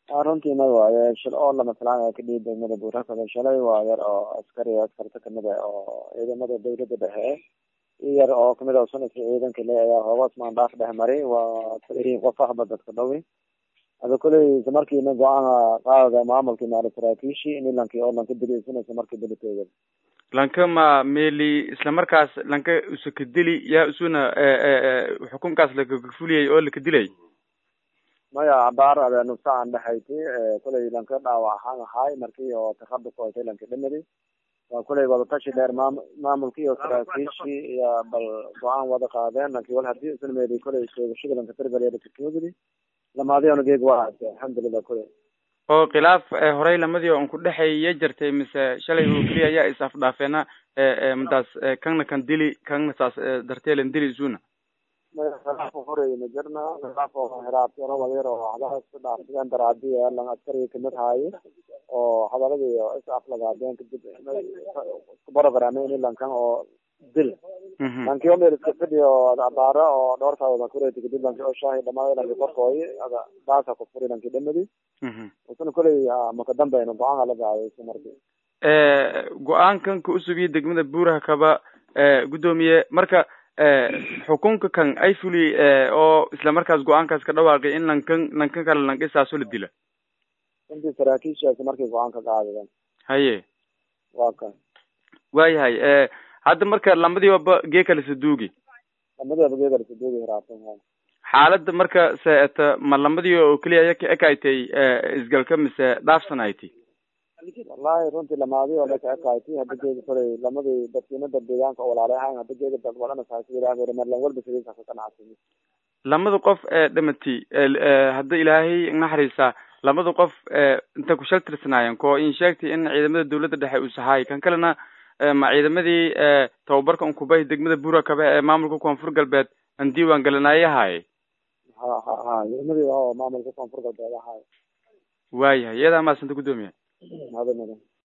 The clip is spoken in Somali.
runtii may waaye shil oo lama filaan ka dhihi degmada buurakada shalay waa yar oo askari askarta kamid ah oo ciidamada dawladda dhexe i yar oo kamid ah sanadka ciidanka le ayaa hoogaas maandhaaf dhex maray waa kulihiin qof ahba dadka dhawi ada kuley isla markiina go-aan qaadada maamulkii maali saraakiishii in lankii oo lanka dili isna markii diliteeda lanka ma meli isla markaas lanka usaka dili yaa isuna xukunkaas lakakafuliyay oo laka dilay maya cabaar ade nufsaan dhexayti kuley lanka dhaawac ahaan ahaay markii oo takadu ku haytay lanka dhimadi waa kuley wadatashi dheer maam maamulkii iyo saraakiishii iyo bal go-aan wada qaadeen lankii wal hadii isna meeli kuley sheegashada lanka tirgaliyadakakogidi lamaadiona geeg waa hayse alxamdulilah kuley oo khilaaf horey lamadii on ku dhexeeya jirtay mise shalay oo keliya ayaa is afdhaafeena madaas kanna kan dili kanna saas darteelan dili isuna khilaaf horey ma jirna khilaaf oo hiraabtiro wadyar oo hadalada isku dhaafsadeen daraadiya lan askarigi kamid haaye oo hadaladii is aflagaadeen kadib isku barogaraameen in lankan oo dil lankii o meel iska fidhi oo abaaro oo dhowrtaada kureti kadib lanki oo shaahi dhamaada lanki korkooyi ada baasa ku furi lanki dhamadi isna kuley maka dambeyn go-aan ala gaayo isu marki go-aankan ka usugiya degmada buuraha kaba guddoomiye marka xukunka kan ay fuli oo isla markaas go-aankaas ka dhawaaqay in lankan lankan kale lankisaaso la dila intii saraakiishaasi markay go-aan ka qaadadeen haye waa kan waayahay hadda marka lamadiibaba gee kale saduugi lamadiiba gee kale saduugi hiraabtan xaaladda marka seeta ma lamadii oo keliya aya ka ekaytay isgalka mise dhaafsan ayti wallahi runtii lamaadi oo laka ekaytay hadda geeda koley lamadii dadkiinada deegaanka oo walaale ahayn hadda geeda dad wadana saasiilaahi marlan walba sidiisa ka qanacsan lamada qof ee dhamati hadda ilaahay naxariisa lamada qof inta ku shal tirsanaayeen ko in sheegtay in ciidamada dawladda dhexe uu sahaay kan kalena ma ciidamadii tababarka unkubay degmada buura kabe ee maamulka koonfur galbeed aan diiwaan galinaayahaye ha ha ha ciidamadii oo maamulka koonfur galbeed ahaay waayahay iyadaa maasanta guddoomiya hada mudan